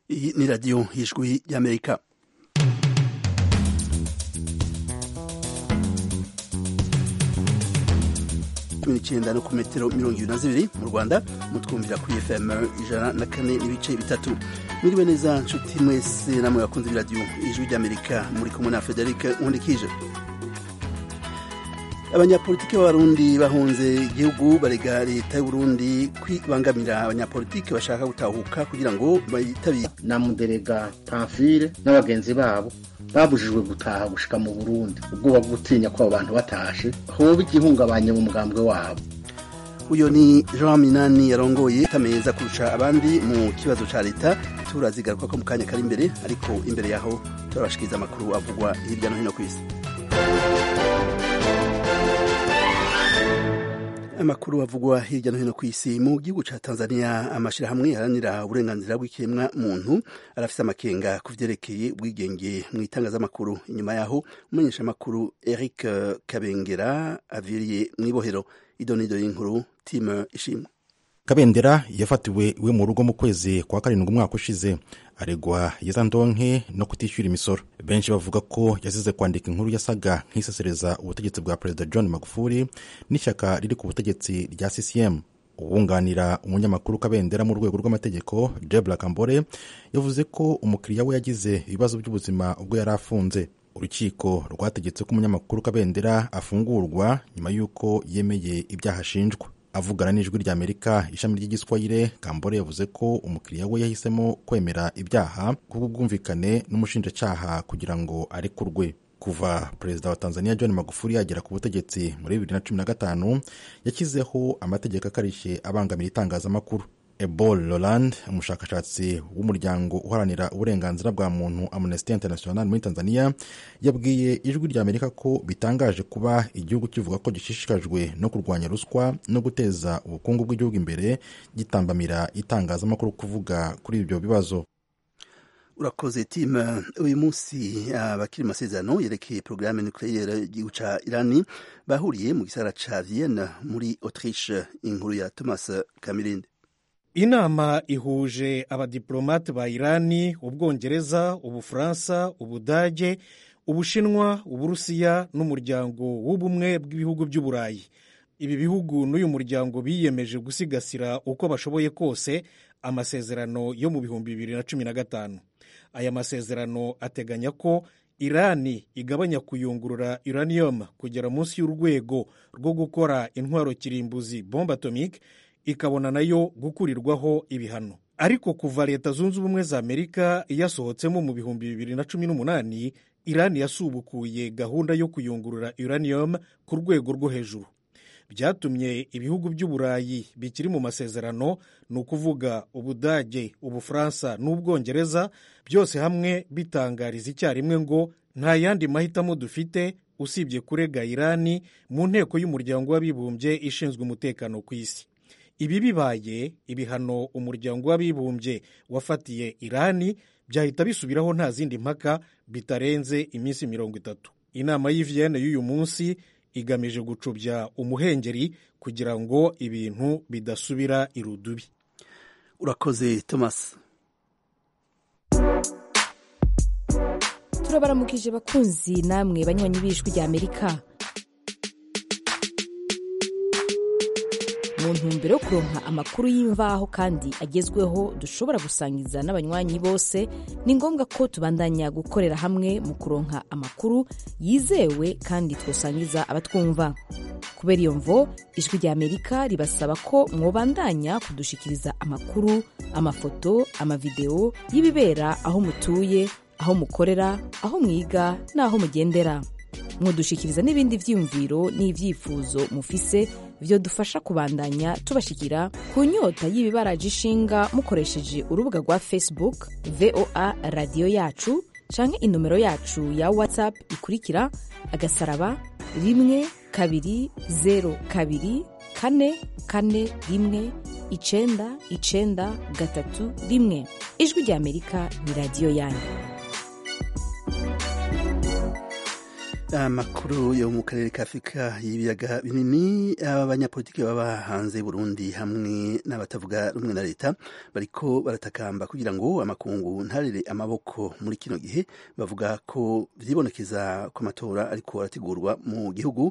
Iyi ni radiyo y'ijwi ry'amerika cumi n'icyenda no ku metero mirongo ibiri na zibiri mu rwanda mutwumvira kuri fm ijana na kane n'ibice bitatu mwiriwe neza nshuti mwese namwe bakunze b'iradiyo ijwi ry'amerika muri kumwe na frederic nkundikije abanyapolitiki b'abarundi bahunze igihugu barega leta y'uburundi kwibangamira abanyapolitiki bashaka gutahuka kugira ngo bayitabire na muderega pamfile n'abagenzi babo babujijwe gutaha gushika mu burundi ubwoba bwo gutinya ko abo bantu batashe hoba igihungabanye mu mugambwe wabo uyo ni jean minani yarongoye tameza kurusha abandi mu kibazo ca leta turazigaruka ko mu kanya kari imbere ariko imbere yaho turabashikiriza amakuru avugwa hirya no hino ku isi amakuru avugwa hirya no hino ku isi mu gihugu ca tanzania amashirahamwe yaharanira uburenganzira bw'ikiremwa muntu arafise amakenga ku vyerekeye ubwigenge mu itangazamakuru inyuma yaho umumenyeshamakuru eric kabengera aviriye mw'ibohero idonido y'inkuru time ishimwe kabendera yafatiwe iwe mu rugo mu kwezi kwa karindwi umwaka ushize aregwa yeza ndonke no kutishyura imisoro benshi bavuga ko yasize kwandika inkuru yasaga nk'isesereza ubutegetsi bwa perezida john magufuli n'ishyaka riri ku butegetsi rya ccm uwunganira umunyamakuru kabendera mu rwego rw'amategeko jebla kambore yavuze ko umukiriya we yagize ibibazo by'ubuzima ubwo yari afunze urukiko rwategetse ko umunyamakuru kabendera afungurwa nyuma y'uko yemeye ibyaha ashinjwa avugana n'ijwi rya amerika ishami ry'igiswahire kambore yavuze ko umukiriya we yahisemo kwemera ibyaha kubw'ubwumvikane n'umushinjacyaha kugira ngo arekurwe kuva perezida wa tanzania john magufuli yagera ku butegetsi muri bibiri na cumi na gatanu yashyizeho amategeko akarishye abangamira itangazamakuru ebol roland umushakashatsi w'umuryango uharanira uburenganzira bwa muntu amnesty international muri tanzania yabwiye ijwi rya amerika ko bitangaje kuba igihugu kivuga ko gishishikajwe no kurwanya ruswa no guteza ubukungu bw'igihugu imbere gitambamira itangazamakuru kuvuga kuri ibyo bibazo urakoze timu uyu munsi abakiri uh, masezerano yerekeye porogaramu nucleaire y'igihugu ca irani bahuriye mu gisagara ca vienne muri autriche inkuru ya thomas kamirinde inama ihuje abadiplomate ba irani ubwongereza ubufaransa ubudage ubushinwa uburusiya n'umuryango w'ubumwe bw'ibihugu by'uburayi ibi bihugu n'uyu muryango biyemeje gusigasira uko bashoboye kose amasezerano yo mu bihumbi bibiri na cumi na gatanu aya masezerano ateganya ko irani igabanya kuyungurura uranium kugera munsi y'urwego rwo gukora intwaro kirimbuzi bombe atomique ikabona nayo gukurirwaho ibihano ariko kuva leta zunze ubumwe za amerika yasohotsemo mu bihumbi bibiri na cumi n'umunani irani yasubukuye gahunda yo kuyungurura uranium ku rwego rwo hejuru byatumye ibihugu by'uburayi bikiri mu masezerano ni ukuvuga ubudage ubufaransa n'ubwongereza byose hamwe bitangariza icyarimwe ngo nta yandi mahitamo dufite usibye kurega irani mu nteko y'umuryango w'abibumbye ishinzwe umutekano ku isi ibi bibaye ibihano umuryango w'abibumbye wafatiye irani byahita bisubiraho nta zindi mpaka bitarenze iminsi mirongo itatu inama y'iviyene y'uyu munsi igamije gucubya umuhengeri kugira ngo ibintu bidasubira irudubi urakoze thomas turabaramukije bakunzi namwe banywanyi b'ijwi rya amerika mu ntumbero yo kuronka amakuru y'imvaho kandi agezweho dushobora gusangiza n'abanywanyi bose ni ngombwa ko tubandanya gukorera hamwe mu kuronka amakuru yizewe kandi twosangiza abatwumva kubera iyo mvo ijwi rya amerika ribasaba ko mwobandanya kudushikiriza amakuru amafoto amavideo y'ibibera aho mutuye aho mukorera aho mwiga n'aho mugendera mwodushikiriza n'ibindi vyiyumviro n'ivyifuzo mufise vyo dufasha kubandanya tubashikira ku nyota y'ibibaraje ishinga mukoresheje urubuga rwa facebook voa radiyo yacu canke inomero yacu ya whatsapp ikurikira agasaraba rimwe kabiri zero kabiri kane kane rimwe icenda icenda gatatu rimwe ijwi rya amerika ni radiyo yanyu amakuru yo mu karere ka afurika y'ibiyaga binini abanyapolitiki baba hanze Burundi hamwe n'abatavuga rumwe na leta bariko baratakamba kugira ngo amakungu ntarere amaboko muri kino gihe bavuga ko vyibonekeza ko amatora ariko arategurwa mu gihugu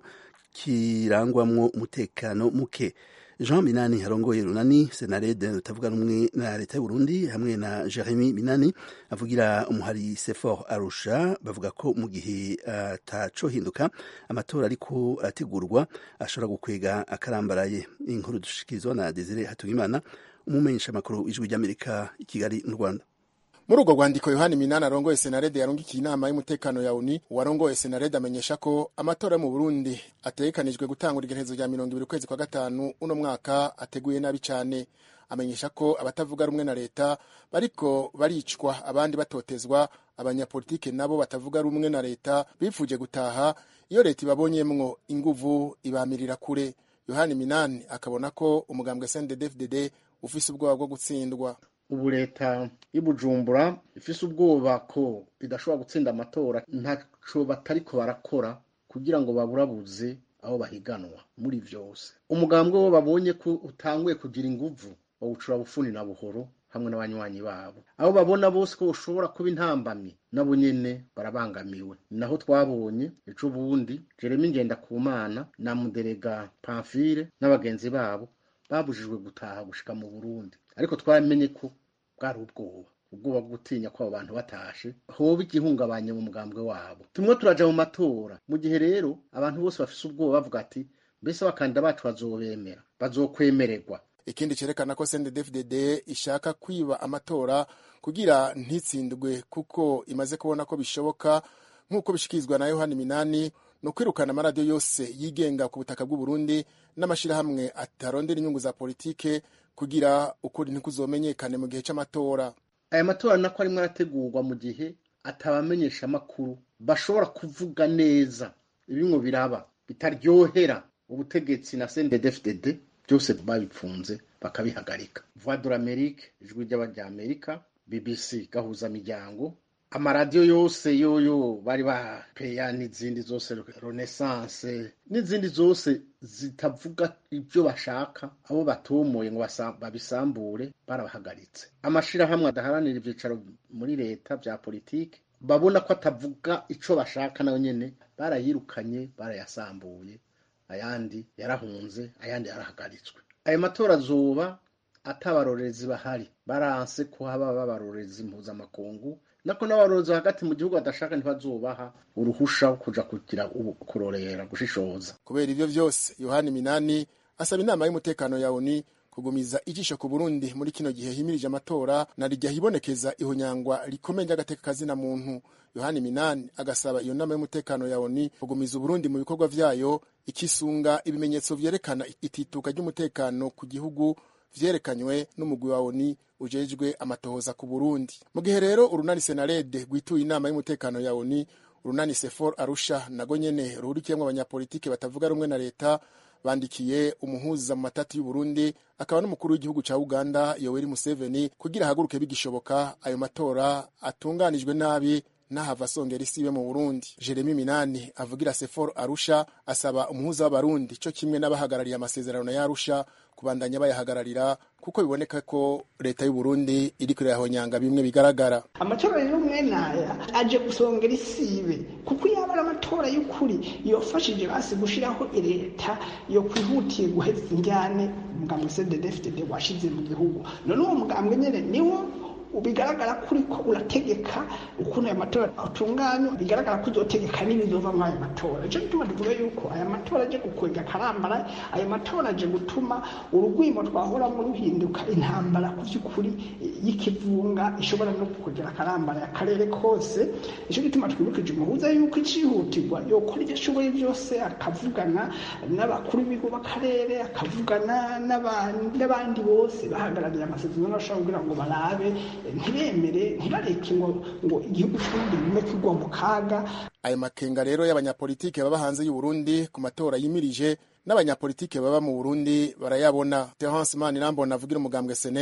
kirangwamwo umutekano muke jean minani arongoye runani senarede rutavuga rumwe na leta y'uburundi hamwe na jeremy minani avugira umuhari sefor arusha bavuga ko mu gihe atacohinduka amatora ariko arategurwa ashobora gukwega akarambaraye inkuru dushikirizwa na desire hatungimana umumenyesha amakuru ijwi ry'amerika i kigali mu rwanda muri urwo rwandiko yohani minani arongoye senarede yarungikiye inama y'umutekano ya uni uwarongoye senarede amenyesha ko amatora yo mu burundi ategekanijwe gutangura igerekezo rya mirongo ibiri ukwezi kwa gatanu uno mwaka ateguye nabi cyane amenyesha ko abatavuga rumwe na leta bariko baricwa abandi batotezwa abanyapolitike nabo batavuga rumwe na leta bifuje gutaha iyo leta ibabonyemwo inguvu ibamirira kure yohani minani akabona ko umugambwe sndfdd ufise ubwoba bwo gutsindwa ubu leta y'ubujumbura ifise ubwoba ko idashobora gutsinda amatora ntaco batariko barakora kugira ngo baburabuze aho bahiganwa muri vyose umugambwe wo babonye ko utanguye kugira inguvu bawucura bufuni na buhoro hamwe n'abanywanyi babo abo babona bose ko ushobora kuba intambamyi nabo nyene barabangamiwe naho twabonye ejo bundi jeremy ngendakumana na muderega pamfile n'abagenzi babo babujijwe gutaha gushika mu burundi ariko twaramenye ko bwari ubwoba ubwoba bwo gutinya ko abo bantu batashe hoba igihungabanye mu mugambwe wabo tumwe turaja mu matora mu gihe rero abantu bose bafise ubwoba bavuga ati mbese abakandida bacu bazobemera bazokwemererwa ikindi cerekana ko CNDD-FDD ishaka kwiba amatora kugira ntitsindwe kuko imaze kubona ko bishoboka nk'uko bishikirizwa na Yohani Minani no kwirukana amaradiyo yose yigenga ku butaka bw'u Burundi n'amashirahamwe atarondera inyungu za politike kugira ukuri ntikuzomenyekane mu gihe c'amatora aya matora nako arimwo arategurwa mu gihe atabamenyesha amakuru bashobora kuvuga neza ibimwe biraba bitaryohera ubutegetsi na CNDD-FDD byose babipfunze bakabihagarika voix de l'amérique ijwi ry'abanyamerika bbc gahuza miryango amaradiyo yose yoyo bari bapeya n'izindi zose renaissance n'izindi zose zitavuga ibyo bashaka abo batomoye ngo babisambure barabahagaritse amashirahamwe adaharanira ibyicaro muri leta bya politiki babona ko atavuga ico bashaka nayo nyene barayirukanye barayasambuye ayandi yarahunze ayandi yarahagaritswe ayo matora azoba atabarorezi bahari baranse ko haba babarorezi mpuzamakungu nako n'abarorezi hagati mu gihugu badashaka ntibazobaha uruhusha kuja kugira kurorera gushishoza kubera ivyo vyose yohani minani asaba inama y'umutekano ya oni kugumiza ijisho ku burundi muri kino gihe himirije amatora na rijya hibonekeza ihonyangwa rikomeye ry'agateka kazina muntu yohani minani agasaba iyo nama y'umutekano ya oni kugumiza uburundi mu bikorwa vyayo ikisunga ibimenyetso vyerekana itituka ry'umutekano ku gihugu vyerekanywe n'umugwi wa oni ujejwe amatohoza ku burundi mu gihe rero urunani senarede rwituye inama y'umutekano ya oni urunani sefor arusha nago nyene ruhurikiyemwo abanyapolitike batavuga rumwe na leta bandikiye umuhuza mu matati y'uburundi akaba n'umukuru w'igihugu ca uganda yoweri museveni kugira ahaguruke bigishoboka ayo matora atunganijwe nabi n'ahava asongera isibe mu burundi jeremy minani avugira sefor arusha asaba umuhuza w'abarundi co kimwe n'abahagarariye amasezerano ya arusha kubandanya bayahagararira kuko biboneka ko leta y'uburundi iriko irahonyanga bimwe bigaragara amatora rero mwene aya aje gusongera isibe kuko yaba ari amatora y'ukuri yofashije basi gushiraho leta yo kwihutiye guheza injyane umugambwe cddfdd washize mu gihugu none uwo mugambwe nyene niwo bigaragara ko uriko urategeka ukuntu aya matora atunganywa bigaragara ko uzotegeka n'ibizova muri aya matora ico gituma tuvuga yuko aya matora aje gukwega akarambara aya matora aje gutuma urugwimo twahoramo ruhinduka intambara ku vy'ukuri y'ikivunga ishobora no kugera akarambara akarere kose ico gituma twibukije umuhuza yuko icihutirwa yokora ivyo ashoboye vyose akavugana n'abakuru b'ibigo b'akarere akavugana n'abandi bose bahagarariye amasezerano ashobora kugira ngo barabe ntibemere ntibareke ngo ngo igihugu cy'uburundi bime kigwa mu kaga ayo makenga rero y'abanyapolitike baba hanze y'uburundi ku matora yimirije n'abanyapolitike baba mu burundi barayabona terence manirambona avugira umugambwe senel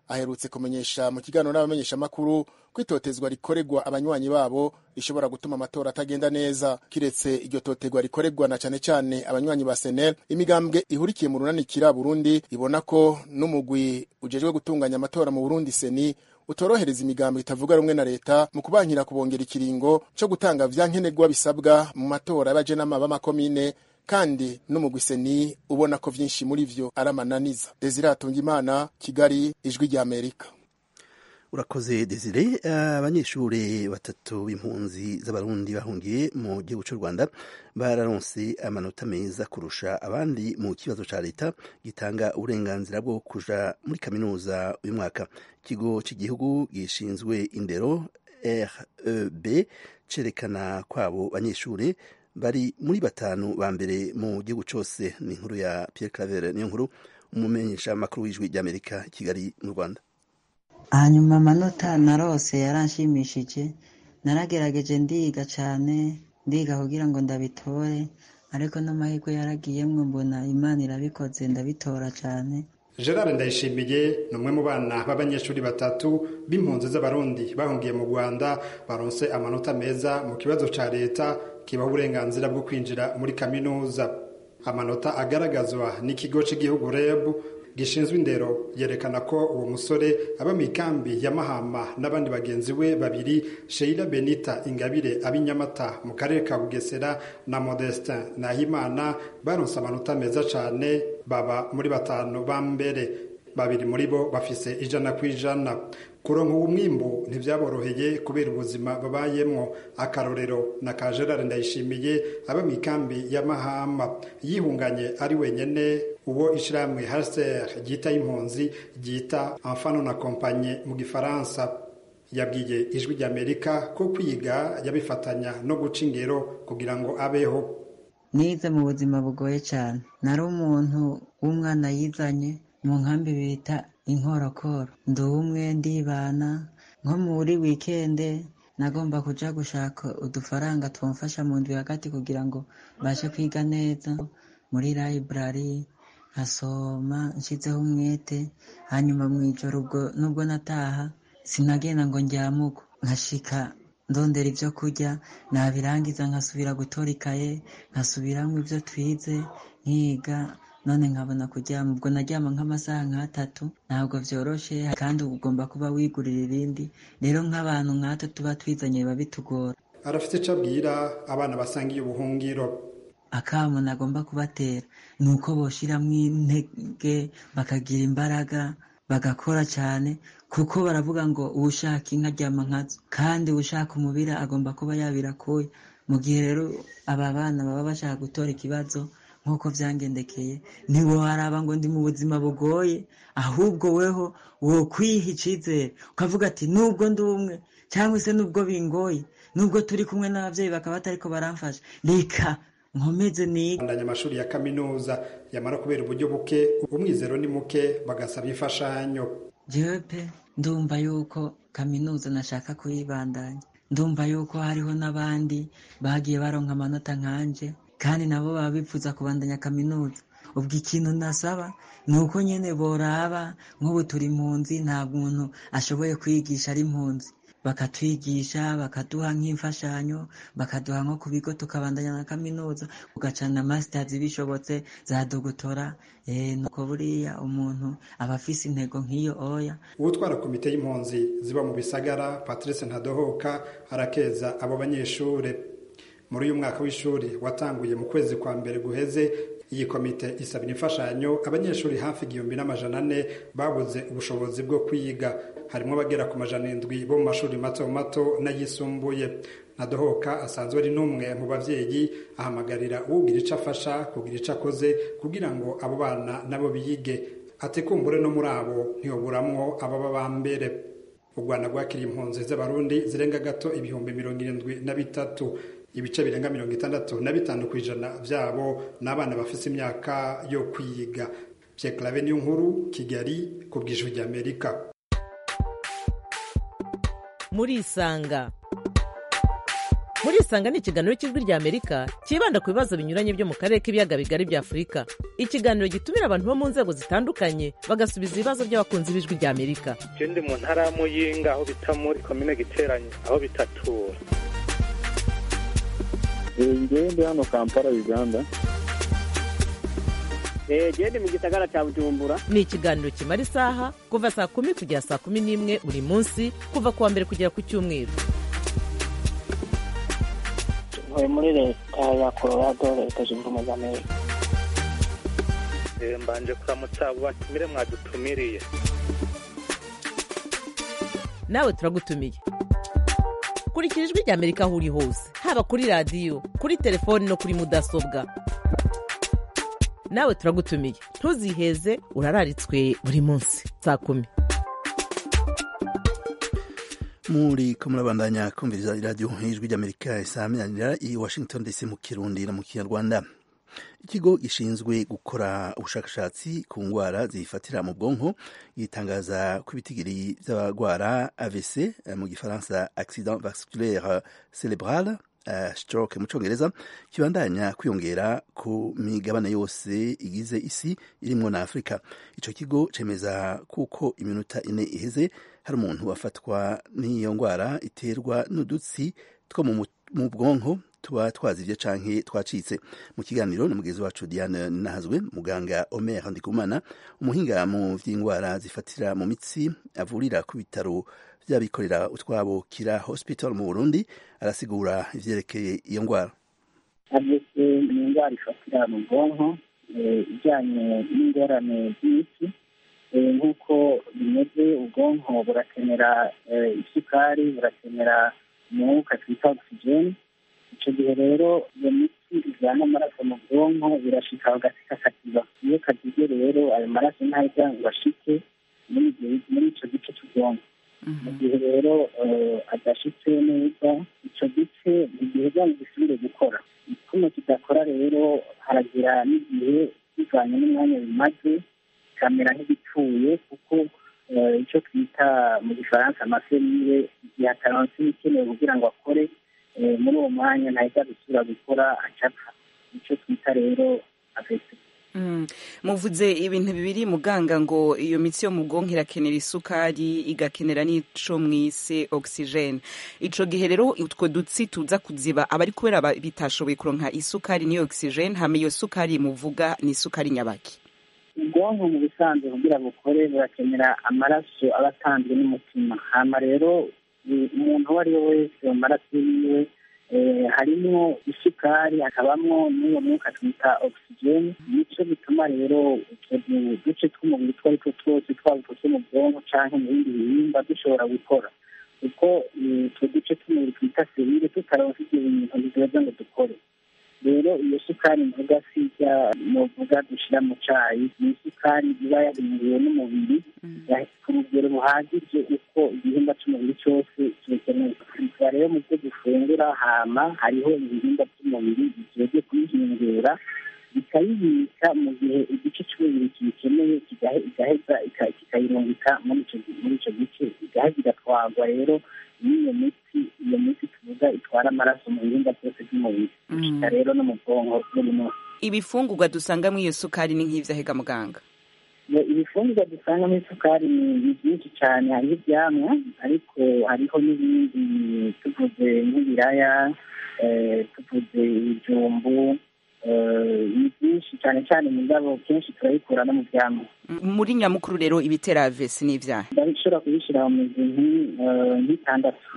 aherutse kumenyesha mu kiganiro n'abamenyeshamakuru ko itotezwa rikorerwa abanywanyi babo rishobora gutuma amatora atagenda neza kiretse iryo totegwa rikorerwa na cane cane abanywanyi ba senel imigambwe ihurikiye mu runanikira burundi ibona ko n'umugwi ujejwe gutunganya amatora mu burundi seni utorohereza imigambo itavuga rumwe na leta mu kubankira kubongera ikiringo co gutanga vya nkenerwa bisabwa mu matora y'abajenama b'amakomine kandi n'umugwi seni ubona ko vyinshi muri vyo ari amananiza desire imana kigali ijwi rya amerika urakoze desire abanyeshuri batatu b'impunzi z'abarundi bahungiye mu gihugu cy'u rwanda bararonse amanota meza kurusha abandi mu kibazo cya leta gitanga uburenganzira bwo kuja muri kaminuza uyu mwaka ikigo cy'igihugu gishinzwe indero reb cerekana kwabo banyeshuri bari muri batanu ba mbere mu gihugu cyose ni inkuru ya Pierre Claver niyo nkuru umumenyesha amakuru w'ijwi ry'Amerika Kigali mu Rwanda hanyuma amanota narose yaranshimishije naragerageje ndiga cyane ndiga kugira ngo ndabitore ariko n'amahirwe yaragiyemwo mbona imana irabikoze ndabitora cyane gerard ndayishimiye ni umwe mu bana b'abanyeshuri batatu b'impunzi z'abarundi bahungiye mu rwanda baronse amanota meza mu kibazo cya leta kibaha uburenganzira bwo kwinjira muri kaminuza amanota agaragazwa n'ikigo cy'igihugu reb gishinzwe indero yerekana ko uwo musore aba mu ikambi ya mahama n'abandi bagenzi we babiri sheila benita ingabire ab'inyamata mu karere ka bugesera na modestin nahimana baronse amanota meza cyane baba muri batanu ba mbere babiri muri bo bafise ijana ku ijana kuronka uwo mwimbu ntibyaboroheye kubera ubuzima babayemwo akarorero na ka gerard ndayishimiye aba mu ikambi ya mahama yihunganye ari wenyene uwo ishirahamwe haser ryita impunzi ryita enfano na kompanye mu gifaransa yabwiye ijwi ry'amerika ko kwiga yabifatanya no guca ingero kugira ngo abeho nize mu buzima bugoye cyane nari umuntu w'umwana yizanye mu nkambi bita inkorokoro ndi umwe ndibana nko muri wikende nagomba kuja gushaka udufaranga twamfasha mu ndwi hagati kugira ngo mbashe kwiga neza muri library nkasoma nshyizeho umwete hanyuma mu ijoro ubwo nubwo nataha sinagenda ngo njyamuko nkashika ndondera ibyo kurya nabirangiza nkasubira gutora ikaye nkasubiramo ibyo twize nkiga none nkabona kuryama ubwo naryama nk'amasaha nk'atatu ntabwo byoroshe kandi ugomba kuba wigurira ibindi rero nk'abantu nk'ato tuba twizanye biba bitugora arafite icyo abwira abana basangiye ubuhungiro akamu nagomba kubatera ni uko boshiramo intege bakagira imbaraga bagakora cyane kuko baravuga ngo uwushaka inka aryama nkazo kandi uwushaka umubira agomba kuba yabirakuye mu gihe rero aba bana baba bashaka gutora ikibazo nk'uko byangendekeye ntiwaraba ngo ndi mu buzima bugoye ahubwo weho wo kwiha icyizere ukavuga ati nubwo ndi umwe cyangwa se nubwo bingoye nubwo turi kumwe n'ababyeyi bakaba batariko baramfasha reka nkomeze niga bandanya amashuri ya kaminuza yamara kubera uburyo buke umwizero ni muke bagasaba imfashanyo jewe pe ndumva yuko kaminuza nashaka kuyibandanya ndumva yuko hariho n'abandi bagiye baronka amanota nkanje kandi nabo baba bifuza kubandanya kaminuza ubwo ikintu nasaba ni uko nyine boraba nk'ubu turi impunzi nta muntu ashoboye kwigisha ari impunzi bakatwigisha bakaduha nk'imfashanyo bakaduha nko ku bigo tukabandanya na kaminuza ugacana masitazi bishobotse za dogotora nuko buriya umuntu aba afise intego nk'iyo oya uwutwara komite y'impunzi ziba mu bisagara patrice ntadohoka arakeza abo banyeshuri muri uyu mwaka w'ishuri watanguye mu kwezi kwa mbere guheze iyi komite isabira imfashanyo abanyeshuri hafi igihumbi n'amajana ane babuze ubushobozi bwo kwiga harimo abagera ku majana indwi bo mu mashuri mato mato n'ayisumbuye ntadohoka asanzwe ari n'umwe mu babyeyi ahamagarira uwugira icyo afasha kugira icyo akoze kugira ngo abo bana nabo biyige atekumbure no muri abo ntiyoburamwo ababa ba mbere u rwanda rwakiriye impunzi z'abarundi zirenga gato ibihumbi mirongo irindwi na bitatu ibice birenga mirongo itandatu na bitanu ku ijana byabo ni abana bafite imyaka yo kwiga byekarabe niyo nkuru kigali ku bw'ijwi ry'amerika murisanga murisanga ni ikiganiro cy'ijwi rya amerika cyibanda ku bibazo binyuranye byo mu karere k'ibiyaga bigari bya afurika ikiganiro gitumira abantu bo mu nzego zitandukanye bagasubiza ibibazo by'abakunzi b'ijwi rya amerika je ndi mu ntara ya muyinga aho bita muri komine giteranye aho bitatura ngewe ndi hano kampala uganda gende mu gisagara cya bujumbura ni ikiganiro kimara isaha kuva saa kumi kugera saa kumi n'imwe buri munsi kuva ku wa mbere kugera ku cyumweru ntuye muri leta ya colorado leta zunze ubumwe za amerika Eh, mbanje kuramutsa abo batumire mwadutumiriye nawe turagutumiye kurikira ijwi rya amerika aho uri hose haba kuri radiyo kuri telefoni no kuri mudasobwa nawe turagutumiye ntuziheze urararitswe buri munsi saa kumi muri ko murabandanya kumviriza iradiyo y'ijwi ry'amerika isaminanira i washington dc mu kirundi no mu kinyarwanda ikigo gishinzwe gukora ubushakashatsi ku ndwara zifatira mu bwonko gitangaza ko ibitigiri by'abarwara avc eh, mu gifaransa accident vasculaire cerebral uh, stroke mu cyongereza kibandanya kwiyongera ku migabane yose igize isi irimwo na afurika ico kigo cemeza kuko iminota ine iheze hari umuntu wafatwa n'iyo ndwara iterwa n'udutsi two mu mu- mu bwonko tuba twazivye canke twacitse mu kiganiro na mugenzi wacu Diane Nahazwe muganga Omer Ndikumana umuhinga mu vy'indwara zifatira mu mitsi avurira ku bitaro vy'abikorera utwabo Kira Hospital mu Burundi arasigura ivyerekeye iyo ndwara avese ni indwara ifatira mu bwonko eh, ijyanye n'ingorane z'imiti Eh, nk'uko bimeze ubwonko burakenera eh, isukari burakenera umwuka twita ogisijeni icyo gihe rero iyo miti ijyana amaraso mu bwonko birashika hagati kakaziba iyo kazize rero ayo maraso ntajya ngo ashike muri ibyo- muri icyo gice cy'ubwonko mu gihe rero eh, adashitse neza icyo gice igihe byanyu gisubire gukora kuno kidakora rero haragira n'igihe bivanye n'umwanya bimaze kamera nk'igipfuye kuko eh, icyo twita mu gifaransa amaserire igihe ataronse ibikenewe kugira ngo akore eh, muri uwo mwanya ntahita gusubira gukora acapfa icyo twita rero afese Mm. muvuze ibintu bibiri muganga ngo iyo mitsi yo mu bwonko irakenera isukari igakenera n'ico mwise oxygene ico gihe rero utwo dutsi tuza kuziba aba ari kubera ba- bitashoboye kuronka isukari n'iyo oxygene hama iyo sukari muvuga ni isukari nyabaki ubwonko mu bisanzwe kugira bukore burakenera amaraso aba atanzwe n'umutima hama rero eh, umuntu uwo ari we wese mu maraso yiwe eh, harimwo isukari hakabamwo n'uwo mwuka twita ogisijeni nico bituma rero utwo du- duce tw'umubiri two ari two twose twaba utwo two mu bwonko canke mu bindi bihimba dushobora gukora kuko eh, utwo duce tw'umubiri twita serire tutaronse ibyo bintu bizoza ngo dukore rero iyo sukari mvuga sijya muvuga dushyira mu cyayi ni isukari iba yabinuriwe n'umubiri ya- ku rugero ruhagije uko igihimba cy'umubiri cyose kibikeneye biba rero mu byo dufungura hama hariho ibihimba by'umubiri bigiye kuyihingura bikayibika mu gihe igice cy'umubiri kibikeneye kigahe- igaheza ika- kikayirungika muri icyo gi- muri icyo gice igaheza igatwarwa rero n'iyo miti iyo miti tuvuga itwara amaraso mu bihimba byose by'umubiri gushika rero no mu bwonko buri munsi ibifungurwa dusanga muri iyo sukari ni nk'ivyahega muganga Iyo ibifungurwa dusangamo isukari ni ni byinshi cyane hariho ibyamwa ariko hariho n'ibindi tuvuze nk'ibiraya eh, tuvuze ibijumbu eh, ni byinshi cyane cyane mu ndabo kenshi turabikura no mu byamwa muri nyamukuru rero ibitera avesi n'ivyaha ndabishobora kubishyira mu mizi nki- eh, nk'itandatu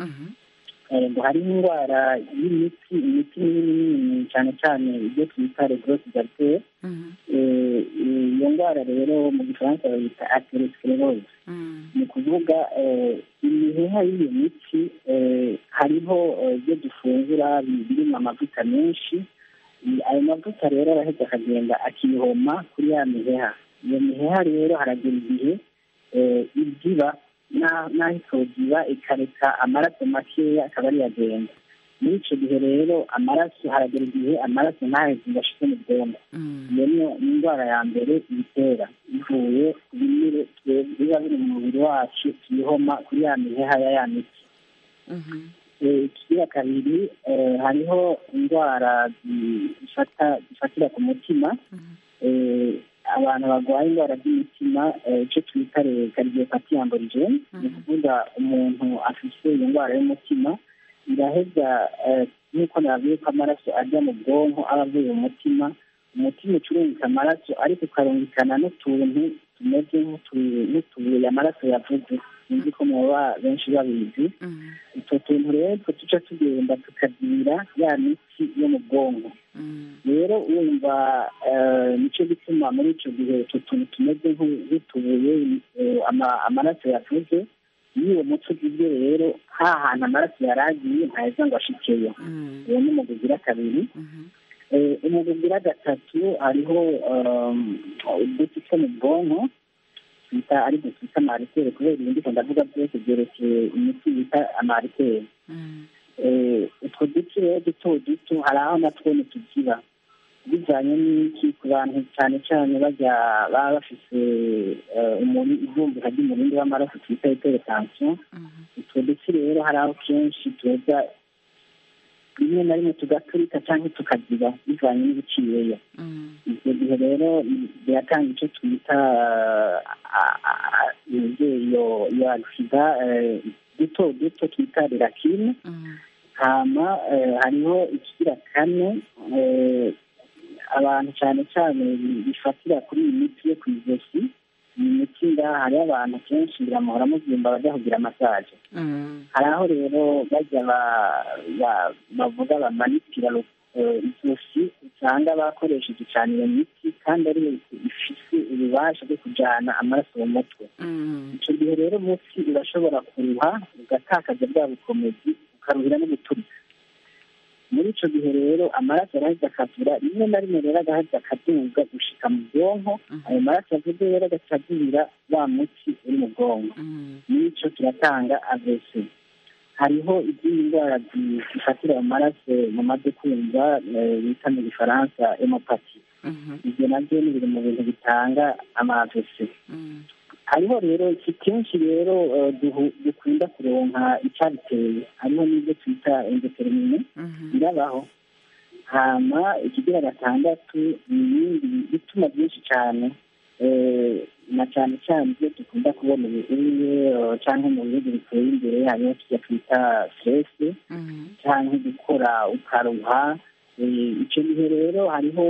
Eh, ngo hariho indwara y'imiti imiti minini minini cyane cyane ibyo twita regrosse d'artère Eh, iyo ndwara rero mu gifaransa bayita atherosclerose ni ukuvuga eh, imiheha y'iyo miti eh, hariho eh, ibyo dufungura bi- birimo amavuta menshi I- ayo mavuta rero araheza akagenda akihoma kuri ya miheha iyo miheha rero haragira igihe eh, iziba na- n'aho itoziba ikareka amaraso makeya akaba ariyo agenda muri icyo gihe rero amaraso haragera igihe amaraso ntaheze ngo ashike mu bwonko iyo niyo ni indwara ya mbere ibitera ivuye ku binure twe- biba biri mu mubiri wacu tuyihoma kuri ya miheha ya ya miti ikigira kabiri hariho indwara zifatira ku mutima abantu barwaye indwara z'imitima icyo twita kardiopati amborigene ni ukuvuga umuntu afite iyo ndwara y'umutima iraheza nk'uko navuye ko amaraso ajya mu bwonko aba avuye mu mutima umutima ucurungika amaraso ariko ukarungikana n'utuntu tumeze nk'utubuye amaraso yavuze sinzi ko muba benshi babizi utwo tuntu rero two tuca tugenda tukagira ya miti yo mu bwonko rero wumva nicyo gituma muri icyo gihe utwo tuntu tumeze nk'utubuye amaraso yavuze iyo uwo mutwe ugizwe rero ha hantu amaraso yari agiye ntaheza ngo ashikeyo uwo ni umugwi ugira kabiri umugwi ugira gatatu hariho uduti two mu bwonko twita ari byo twita amariteri kubera ibindi ko ndavuga byose byerekeye imiti bita amariteri utwo duti rero duto duto hari aho natwo ntitugira bijyanye n'iki ku bantu cyane cyane bajya baba bafite ivumbika ry'umurindi w'amaraso twita hypertension utwo duti rero hari aho kenshi tuza rimwe na rimwe tugaturika cyangwa tukagira bivanye n'ibiciyeyo ibyo gihe rero biratanga icyo twita iyo iyo agisida duto duto twita rirakine hama hariho ikigira kane abantu cyane cyane bifatira kuri iyi miti yo ku ijosi iyi miti ngaha hariho abantu kenshi biramuhora mubyimba bajya kugira masaje hari aho rero bajya bavuga bamanitira ijosi usanga bakoresheje cyane iyo miti kandi ari ifite ububasha bwo kujyana amaraso mu mutwe icyo gihe rero munsi urashobora kuruha ugatakaza bwa bukomezi ukaruhira no guturika muri icyo gihe rero amaraso arahita akavura rimwe na rimwe rero agahita akaduga gushika mu bwonko ayo maraso avuze rero agacagurira wa muti uri mu bwonko n'icyo kiratanga avese hariho izindi ndwara zifatira mu maraso mu maze kumva bita mu gifaransa emopati ibyo nabyo ni biri mu bintu bitanga amavese hariho rero si kenshi rero dukunda kuronka icyabiteye hariho n'ibyo twita indetermine birabaho hama ikigira gatandatu ni ibindi bituma byinshi cyane na cyane cyane ibyo dukunda kubona ubuye cyangwa mu bihugu biteye imbere hariho tujya twita stress cyangwa gukora ukaruha icyo gihe rero hariho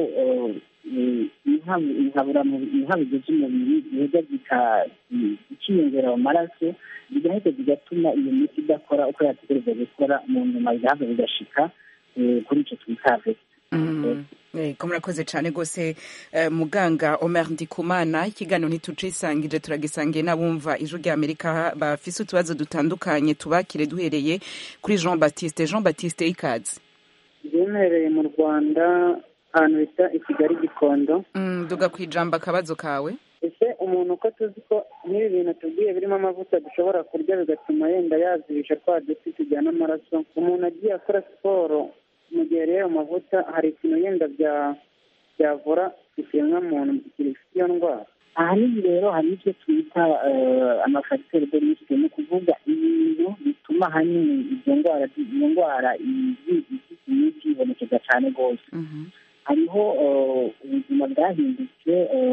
inkabuzo z'umubiri ziheza zikiyongera mu maraso zigahita zigatuma iyo miti idakora uko yategereza gukora mu nyuma bigahava bigashika kuri icyo twita ko murakoze cyane rwose muganga Omer Ndikumana ikiganiro ntitucisangije turagisangiye n'abumva ijwi rya Amerika bafise utubazo dutandukanye tubakire duhereye kuri Jean Baptiste Jean Baptiste ikaze byemereye mu Rwanda ahantu bita i Kigali Gikondo duga ku ijambo akabazo kawe ese umuntu uko tuzi ko n'ibi bintu tubwiye birimo amavuta dushobora kurya bigatuma yenda yazibisha twa duti tujyana amaraso umuntu agiye akora siporo mu gihe rero ayo mavuta hari ikintu yenda byavura ikiremwamuntu gifite iyo ndwara ahanini rero hari ibyo twita amafagiteri de risike ni ukuvuga ibintu bituma ahanini izo ndwara iyo ndwara imiti ibonekeza cyane rwose hariho ubuzima bwahindutse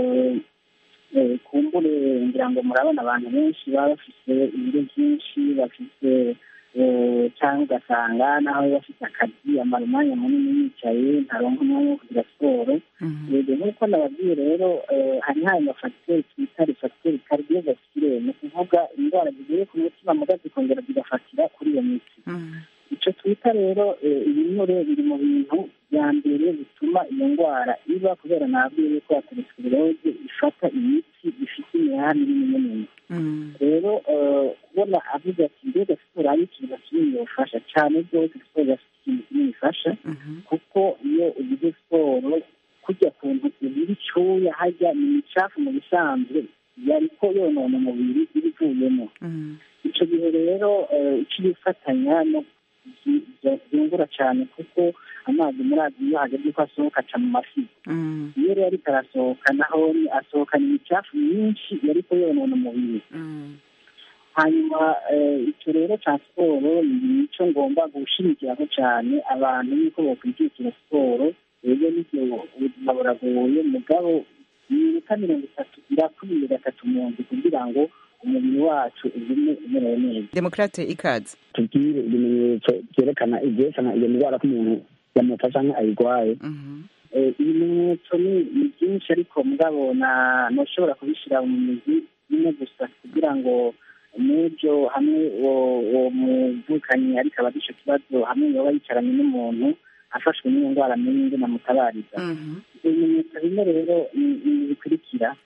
kumbure ngira ngo murabona abantu benshi baba bafite ibiro byinshi bafite cyangwa ugasanga nawe bafite akazi amara umwanya munini yicaye ntaronka umwanya wo kugira siporo rero nk'uko nababwiye rero hari hari amafagiteri twita refagiteri kardiovasculaire ni ukuvuga indwara zigiye ku mutima muga zikongera zigafatira kuri iyo miti icyo twita rero ibinure biri mu bintu bya mbere bituma iyo ndwara iba kubera nabwiye yuko ateresikiroze ifata imiti ifite imihanda minini minini rero kubona avuze ati mbega siporo ari ikintu kinini bifasha cyane rwose siporo ifite ikintu kinini ifasha kuko iyo ugize siporo kujya ku ntoki ziri icyuya hajya ni imicafu mu bisanzwe yariko yonona umubiri iba ivuyemo icyo gihe rero icyo bifatanya no byungura cyane kuko amazi muri azi iyo hageze ko asohoka aca mu mafi iyo rero ariko arasohoka naho asohokana imicafu myinshi yariko yonona umubiri hanyuma icyo rero cya siporo ni icyo ngomba gushimikiraho cyane abantu yuko bakwijukira siporo rero n'ibyo ubuzima buragoye mugabo iminota mirongo itatu irakwiye gatatu mu nzu kugira ngo umubiri wacu ugume umerewe neza demokrate ikaze tubwire ibimenyetso byerekana ibyerekana iyo ndwara ko umuntu yamufasha cyangwa ayirwaye ibimenyetso ni byinshi ariko mugabo ntushobora kubishyira mu mizi imwe gusa kugira ngo n'ibyo hamwe uwo muvukanyi ariko aba icyo kibazo hamwe yaba yicaranye n'umuntu afashwe n'iyo ndwara amenye indi namutabariza ibimenyetso bimwe rero ni bikurikira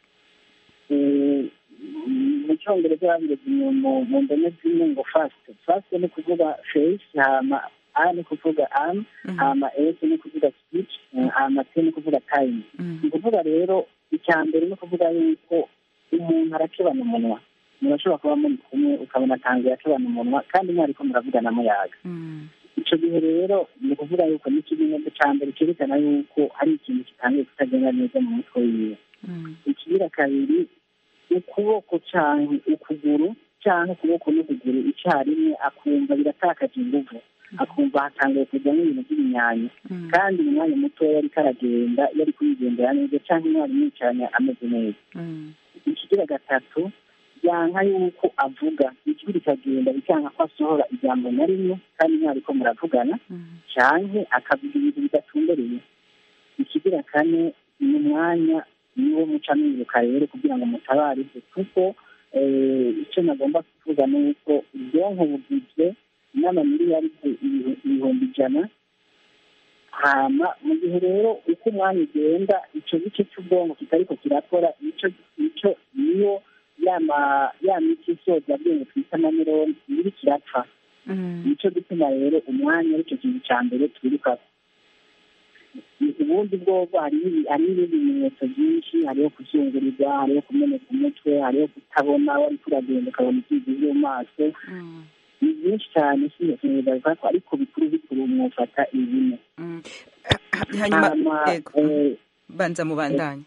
mu cyongereza babireze mu ndome zimwe ngo fasite fasite ni ukuvuga feyisi hama a ni kuvuga am hama esi ni kuvuga speech hama t ni kuvuga time ni ukuvuga rero icya mbere ni ukuvuga yuko umuntu arakebana umunwa murashobora kuba muri kumwe ukabona atangiye akebana umunwa kandi mwariko muravugana muyaga icyo gihe rero ni ukuvuga yuko ni ikimenyetso cya mbere cyerekana yuko hari ikintu kitangiye kutagenda neza mu mutwe wiwe ikigira kabiri ukuboko cyangwa ukuguru cyangwa ukuboko n'ukuguru icyarimwe akumva biratakaje inguvu akumva hatangiye kujyamo ibintu by'ibinyanyo kandi mu mwanya mutoya ariko aragenda yari kuyigendera neza cyangwa umwari yicaranye ameze neza ikigira gatatu byanka yuko avuga ijwi rikagenda bikanga ko asohora ijambo na rimwe kandi mwariko muravugana cyangwa akavuga ibintu bidatumbereye ikigira kane ni umwanya niwo muca mwibuka rero kugira ngo mutabarize kuko icyo nagomba kuvuga ni uko ubwonko bugizwe n'amamiliyari ibihumbi ijana hama mu gihe rero uko umwanya ugenda icyo gice cy'ubwonko kitariko kirakora icyo icyo niyo ya miti isoza bwenge twita amanironi iri kirapfa nicyo gituma rero umwanya aricyo kintu cya mbere twirukako ubundi bwobwo hariho ibindi bimenyetso byinshi hariho kuzungurirwa hariho kumeneka umutwe hariho kutabona wari kuragenda ukabona ibyizi byo mu maso ni byinshi cyane sinzibaza ko ariko bikuru bikuru mwufata ibine hanyuma banza mubandanye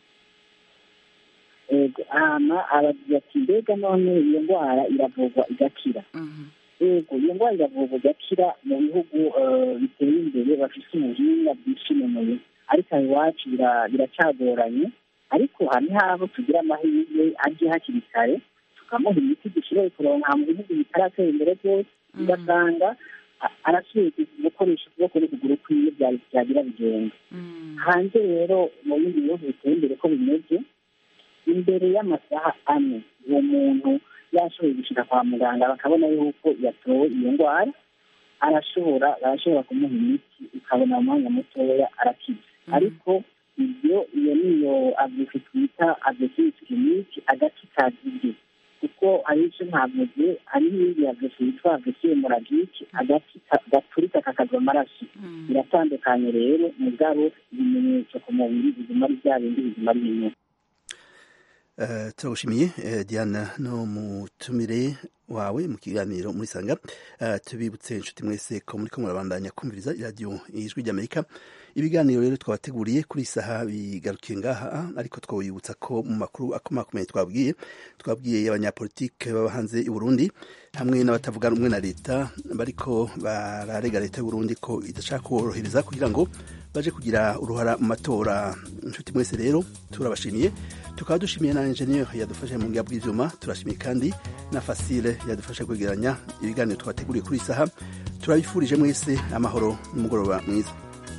hama abagira ati mbega none iyo ndwara iravurwa igakira yego iyo ndwara iravurwa igakira mu bihugu biteye imbere bafite ubuhinga bwishimenuye ariko aho iwacu biracagoranye ariko hari habo tugira amahirwe aje hakiri kare tukamuha imiti dushoboye kuronka mu bihugu bitaratera imbere byose ugasanga arasubiye gukoresha ukuboko n'ukuguru kwiwe byagira bigenda hanze rero mu bindi bihugu biteye imbere ko bimeze imbere y'amasaha ane uwo muntu yashoboye gushyira kwa muganga bakabona yuko yatowe iyo ndwara arashobora barashobora kumuha imiti ukabona mu mwanya mutoya arakiza ariko ibyo iyo niyo avuzi twita agresivisi kiriniki agace kazibye kuko hari icyo ntavuze hari n'ibindi avuzi yitwa agresivisi moragike agace gaturika kakagwa amaraso biratandukanye rero mugabo ibimenyetso ku mubiri biguma ari bya bindi biguma ari bimwe turagushimiye diana no mutumire wawe mu kiganiro muri sanga tubibutse inshuti mwese ko muri ko murabandanya kumviriza iradiyo ijwi ry'amerika ibiganiro rero twabateguriye kuri saha bigarukiye ngaha ariko twabibutsa ko mu makuru akomakomeye twabwiye twabwiye abanyapolitike baba hanze i burundi hamwe n'abatavuga rumwe na leta bariko bararega leta y'u burundi ko idashaka kuborohereza kugira ngo baje kugira uruhara mu matora inshuti mwese rero turabashimiye tukaba dushimiye na enjeniyeri yadufashe mu bwiya bw'ibyuma turashimiye kandi na fasile yadufashe kwegeranya ibiganiro twateguriye kuri iyi saha turabifurije mwese amahoro n'umugoroba mwiza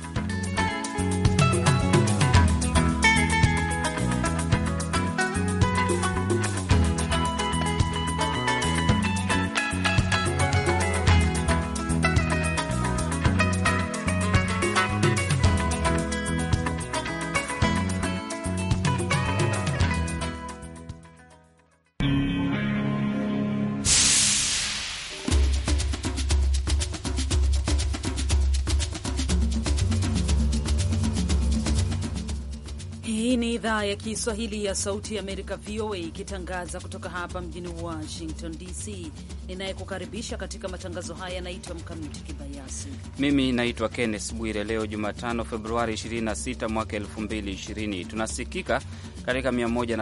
Hii ni idhaa ya Kiswahili ya Sauti ya Amerika, VOA, ikitangaza kutoka hapa mjini Washington DC. Ninayekukaribisha katika matangazo haya yanaitwa Mkamiti Kibayasi. Mimi naitwa Kenneth Bwire. Leo Jumatano, Februari 26 mwaka 2020, tunasikika katika